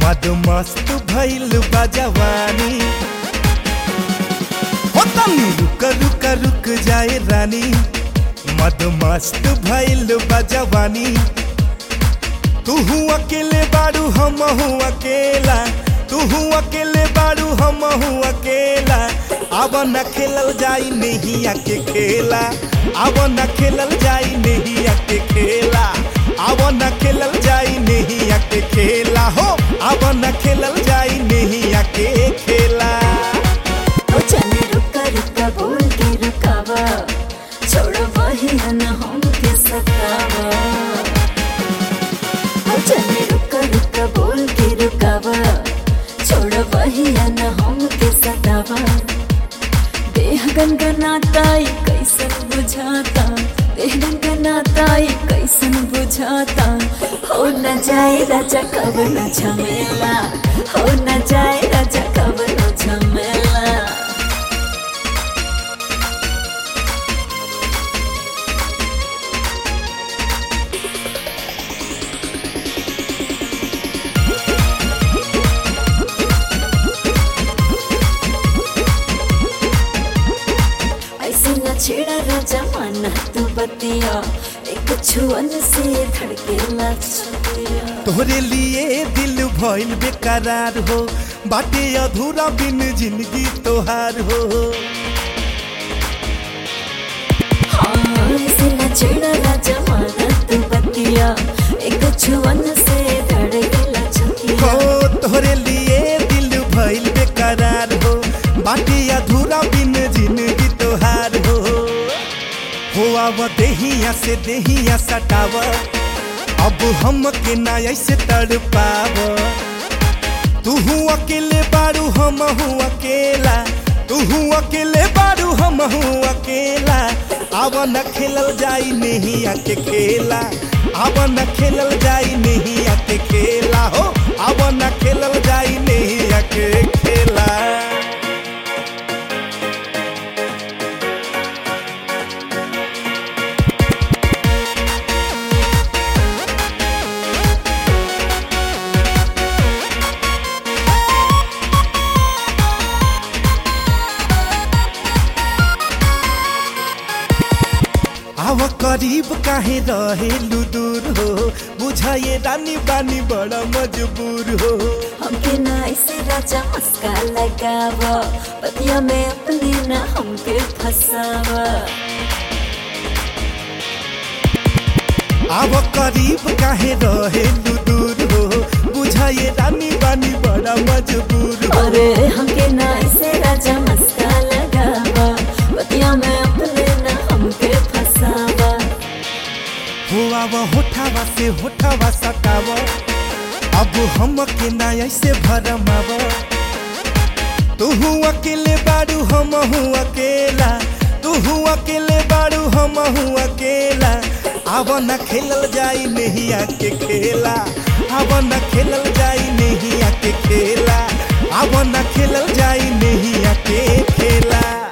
मद मस्त भइल बा जवानी हो तनी रुक रुक रुक जाए रानी मद मस्त भइल बा जवानी तू अकेले बारू हम अकेला तू अकेले बारू हम अकेला अब न खेलल जाई नहीं के खेला अब न खेलल जाई नहीं के खेला अब न खेलल जाई नहीं के खेला हो अब न खेलल जाई नहीं के खेला ओ चले रुका रुका बोल के रुकावा छोड़ो वही न हम के सतावा ओ चले रुका रुका बोल के रुकावा छोड़ो वही न हम के सतावा देह गनगनाता ई कैसन बुझाता देह गनगनाता ई कैसन बुझाता हो न जाए राजा कब न झमेला हो न जाए राजा कब न झमेला ऐसे न छेड़ा राजा माना तू बतिया एक छुअन से धड़के लचिया तोहरे लिए दिल भइल बेकरार हो बाटे अधूरा बिन जिंदगी तोहार हो हाँ ऐसे न छेड़ा राजा माना तू बतिया एक छुअन से धड़के हो लचिया तोहरे लिए दिल भइल बेकरार हो बाटे अधूरा बिन जिंदगी तोहार हो हो अब देहिया से देहिया सटाव अब हम के ना ऐसे तड़ पाव तू अकेले बारू हम अकेला तू अकेले बारू हम अकेला अब न खेलल जाई नहीं के खेला अब न खेलल जाई नहीं के खेला हो अब न खेलल जाई नहीं के खेला आव करीब काहे रहेलु दूर हो बुझाए रानी बानी बड़ा मजबूर हो हमके ना ऐसे राजा मस्का लगावा पतिया में अपने ना हमके फसावा आव करीब काहे रहेलु दूर हो बुझाए रानी बानी बड़ा मजबूर हो अरे हमके ना ऐसे राजा मस्का लगावा पतिया में अपने ना हमके फसावा हो आव होठावा से होठावा सटाव अब हम के ना ऐसे भरमाव तू अकेले बारू हम अकेला तू अकेले बारू हम अकेला अब न खेलल जाई नहीं के खेला अब न खेलल जाई नहीं के खेला अब न खेलल जाई नहीं के खेला